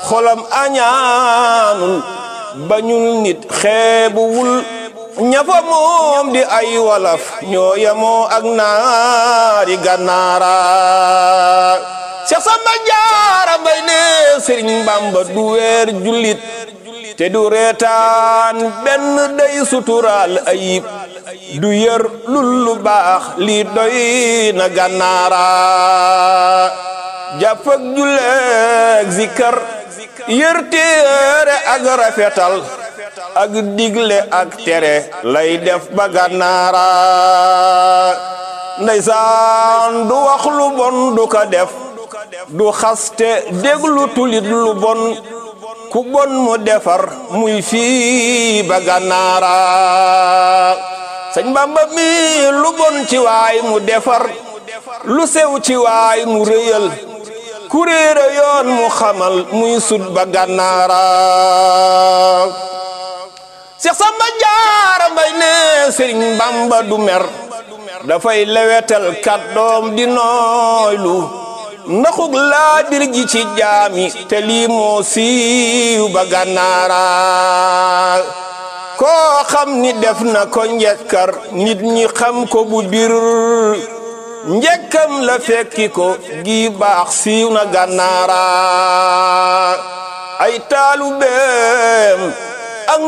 xolam añaanul bañul nit xeebuwul ñafa moom di ay walaf ñoo yemoo ak naari gànnaara Seex Samba Jaara Mbay ne Sëriñ Bamba du weer jullit te du reetaan benn day suturaal ayib du yër lul lu baax lii doy na gànnaara jàpp ak julleeg zikar yër téere ak rafetal ak digle ak tere lay def ba gànnaara ndeysaan du wax lu bon du ko def du xaste déglu tulit lu bon ku bon mu defar muy fii ba gànnaara sëñ Bamba mi lu bon ci waay mu defar lu sew ci waay mu rëyal ku réere yoon mu xamal muy sut ba gànnaara Seex Samba Jaara Mbay ne Sëriñ Bamba du mer dafay lewetal kàddoom di nooylu ndaxug laa bir gi ci jaami te lii moo siiw ba gànnaara koo xam ni def na ko njekkar nit ñi xam ko bu bir njekkam la fekki ko gi baax siiw na gànnaara ay taalu beem